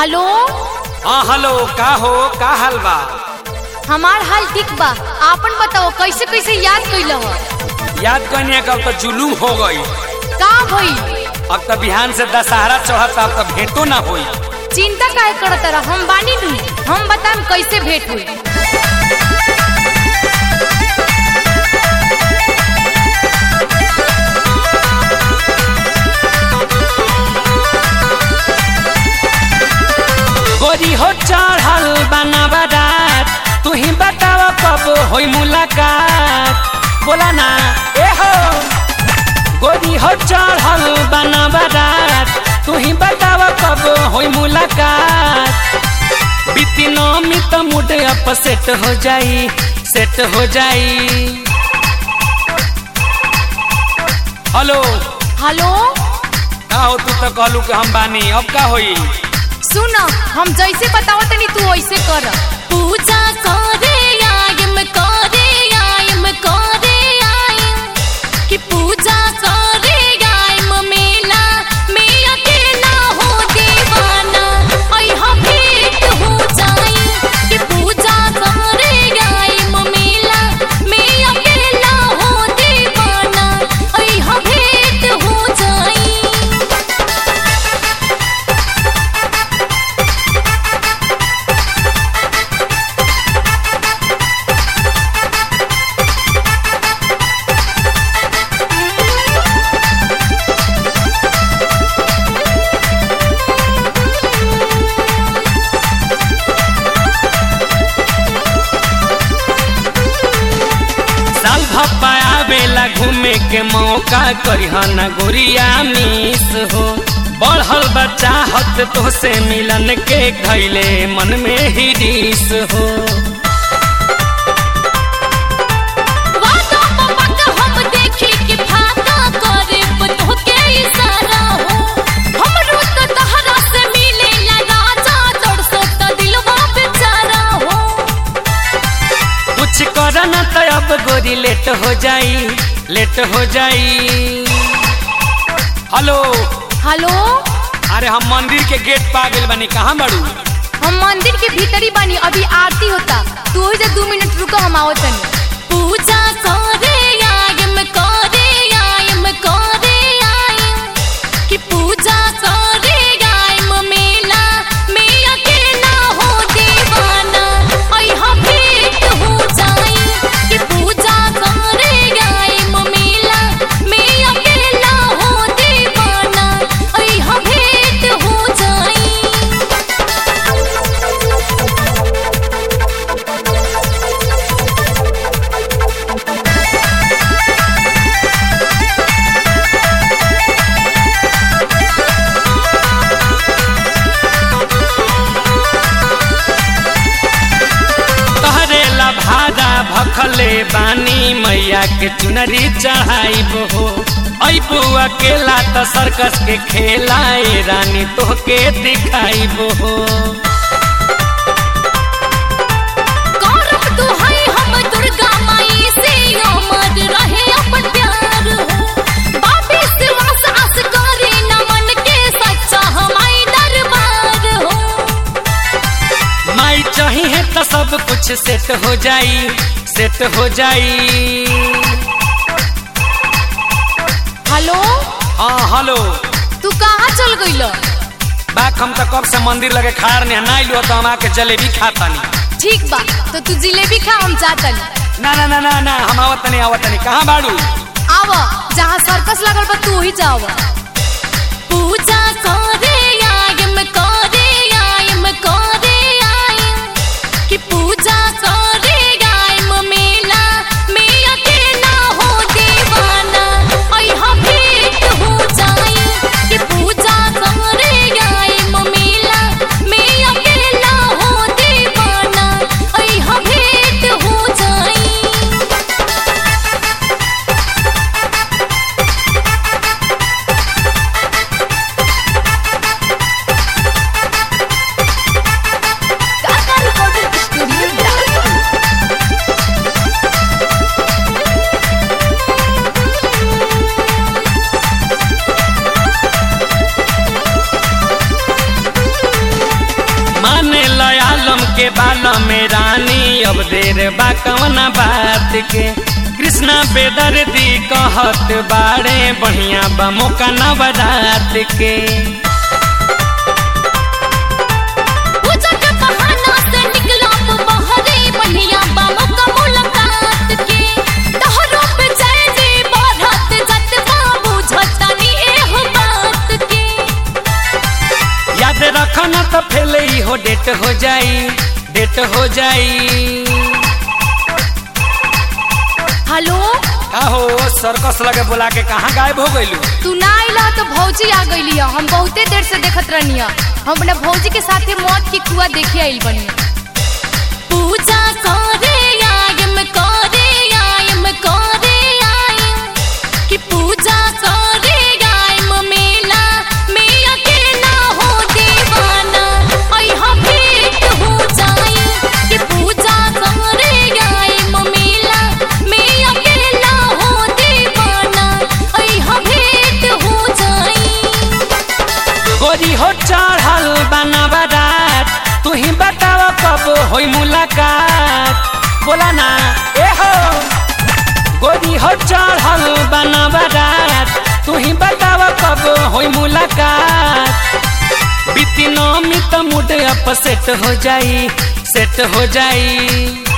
Hello हाँ hello का हो का हाल बा हमार हाल ठीक बा आपन बताओ कैसे कैसे याद कैल हो याद कनिया का अब तो जुलूम हो गई का भई अब तो बिहान से दशहरा चढ़ता अब तो भेंटो ना होई चिंता काहे करत रह हम बानी नु हम बताम कैसे भेंट हुई गोरी हो चढ़ल बना बारात तू ही बताव कब होई मुलाकात बोला ना ए हो गोरी हो चढ़ल बना बारात तू ही बताव कब होई मुलाकात बीती नौमी तो मुड अप सेट हो जाई सेट हो जाई हेलो हेलो का हो तू तो कहलू कि हम बानी अब का होई सुन हम जैसे बताओ तनी तू वैसे कर पूजा करे आयम करे आयम करे आयम कि पूजा करे आयम मेला में अकेला हो दीवाना आई हम भेंट हो जाई कि पूजा करे आयम मेला में अकेला हो दीवाना आई हम भेंट हो जाई साल भप्पा आवेला घूमे के मौका करिहन गोरिया मिस हो बढ़ल बच्चा हत तो से मिलन के खैले मन में ही डिस हो वादा पपक हम देखी कि फाका करे बतो के इशारा हो हमरो तो तहरा से मिले ला राजा तड़सो तो दिलवा बेचारा हो कुछ कर न तो अब गोरी लेट हो जाई लेट हो जाई हेलो हेलो अरे हम मंदिर के गेट पा गेल बनी कहाँ बड़ू हम मंदिर के भीतरी बानी अभी आरती होता तू ही दो मिनट रुको हम आवत तनी पूजा करे आयम करे आयम करे आयम कि पूजा करे आयम मेला में अकेला हो दीवाना आई हम भेंट हो जाई कि पूजा करे आयम मेला में अकेला हो दीवाना आई हम भेंट हो जाई तहरे ला भादा भखले बानी मैया के चुनरी चढ़ाइब हो अबू अकेला तो सर्कस के खेला ए रानी तोहके दिखाइब हो करब दुहाई हम दुर्गा माई से अमर रहे अपन प्यार हो बाबी सिवास आस करे नमन के सच्चा हमाई दरबार हो माई चाहिए तो सब कुछ सेट हो जाई सेट हो जाई हेलो हाँ हेलो तू कहाँ चल गइल बाक हम तो कब से मंदिर लगे खाड़ ने ना आइलू तो हम आके जलेबी खातानी ठीक बा तो तू जिलेबी खा हम जातन ना ना ना ना ना हम आवतनी आवतनी कहाँ बाड़ू आव जहाँ सर्कस लगल बा तू ही जाव पूजा करे आयम करे आयम करे आयम कि पूजा करे आयम मेला में अकेला हो दीवाना आई हम भेंट हो जाई कि पूजा करे आयम मेला में अकेला हो दीवाना आई हम भेंट हो जाई Kaka Recording Studio Dance. आलम रानी अब देर बा कवना बात के कृष्णा बेदर्दी कहत बाड़े बढ़िया बा मौका नवरात के पूजा के बहाना से निकला बहरे बढ़िया बामो का मुलाकात के तोहरो पे जय जी बढ़त जत बाबू झटनी एहो बात के याद रखना तो फेल हो डेट हो जाई डेट हो जाई हेलो आहो सर्कस लगे बोला के कहाँ गायब हो गइलू तू ना आइला तो भौजी आ गईली है हम बहुते देर से देखत रहनी है हम अपने भौजी के साथे मौत की कुआ देखे आइल बनी पूजा करे आयम करे आयम करे आयम कि पूजा करे आयम मेला में अकेला हो दीवाना आई हम भेंट हो जाई कि पूजा करे आयम मेला में अकेला हो दीवाना आई हम भेंट हो जाई गोरी हो चढ़ल बना बारात तू ही बताव कब होई मुलाकात बोला ना ए हो गोरी हो चढ़ल बना बारात तू ही बताव कब होई मुलाकात बीती नौमी तो मुड अप सेट हो जाई सेट हो जाई